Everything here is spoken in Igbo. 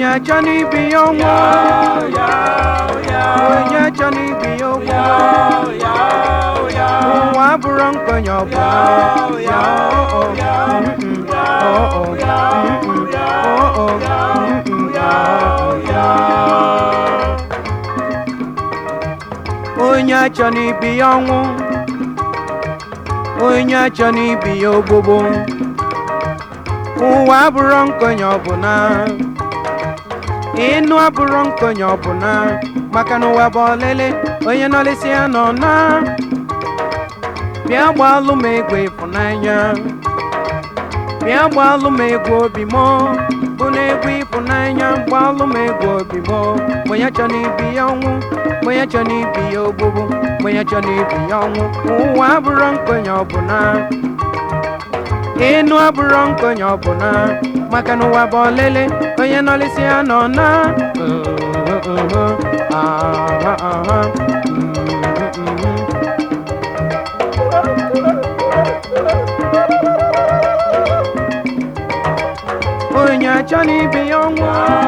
achọ n'ibi ya ọnwụ onye achọ n'ibi ya ọnwụ ụwa abụrụ nkwenye ọbụla ya ọ mm, ọ ọ, mm, ọ ọ, mm, ya ya onye achọ n'ibi ya ọnwụ onye achọ n'ibi ya ogbogbo ụwa abụrụ nkonye ọbụla ịnụ abụrụ nkonye ọbụla maka na ụwa bụ ọlele onye nọlịsị ya nọ na bịa gbalụ m egwu ịfụnanya bịa gbalụ m egwu obi m bụ na egwu ịfụnanya gbalụ m egwu obi m onye chọ n'ibi ya ọnwụ onye chọ n'ibi ya ogbugbu onye chọ n'ibi ya ọnwụ ụwa abụrụ nkonye ọbụla ịnụ abụrụ nkonye ọbụla maka na ụwa bụ ọlele onye nọlịsị ya nọ na aha aha onye achọ n'ibi ya ọnwụ